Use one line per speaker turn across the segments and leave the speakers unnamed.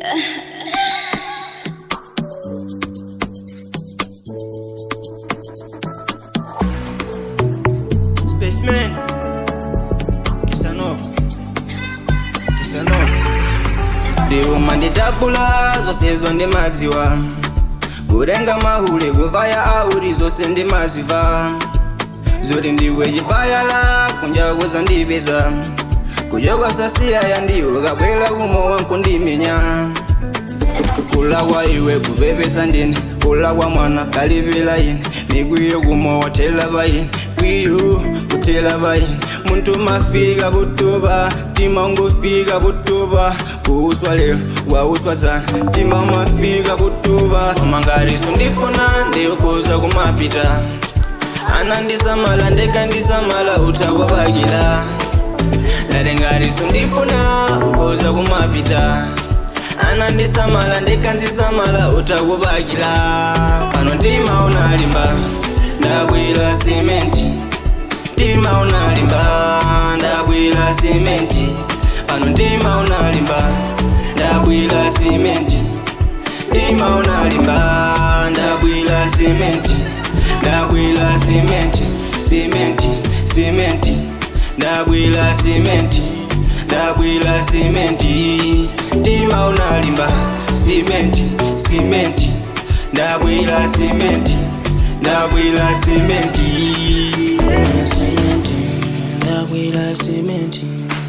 Spaceman Kisanov Kisanov ndiuma nditapula zose zo ndimadziwa kurenga mahule kuvaya auri zose ndimaziva zoti ndiwe chipayala kunjakuza ndipeza kuchokwasasiyaya ndiwe kabwela kumo wankundimenya kula kwa iwe kupepesa ndine kula kwa mwana kalipila ine mikwiyo kumo watela paine kwiyo kutela paine muntu mafika putopa tima ungofika putopa kuuswa lero wauswa dzana tima mafika putopa mangariso ndifuna ndikuza kumapita anandisamala ndekandisamala utakwapakila ndalengariso ndifuna ukoza kumapita anandisamala ndekanzisamala utakupakila pano mtima unalimba ndabwila simenti mtima unalimba ndabwila simenti pano mtima unalimba ndabwila simenti mtima unalimba ndabwila simenti ndabwila simenti simenti simenti ndabwila simenti ndabwila simenti mtima unalimba simenti simenti ndabwila simenti ndabwila simenti simenti ndabwila simenti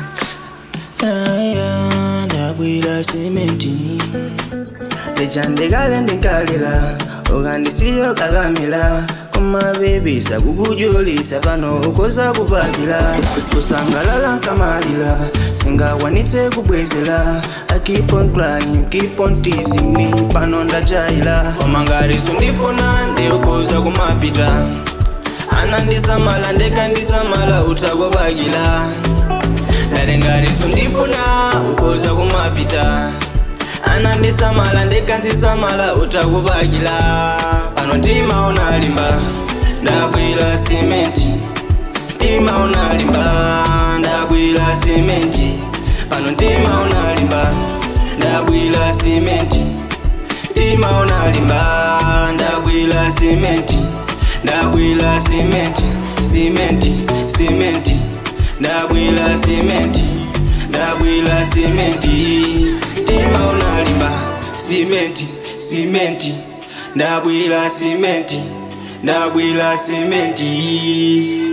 aya ndabwila simenti lechandekale ndinkalila ukandisiyo kakamila kumabebisa kukujulitsa pano ukoza kupakila kusangalala nkamalila singakwanitse kubwezela I keep on crying, keep on teasing me pano ndajaila omangariso ndifuna ndikuza kumapita anandisamala ndekandisamala utakwapakila lalengariso ndifuna ukoza kumapita anandisamala ndekanzisamala utakupakila pano mtima unalimba ndabwila simenti mtima unalimba ndabwila simenti pano mtima unalimba ndabwila simenti mtima unalimba ndabwila simenti ndabwila simenti simenti simenti ndabwila simenti ndabwila simenti mtima unalimba simenti simenti ndabwila simenti ndabwila simenti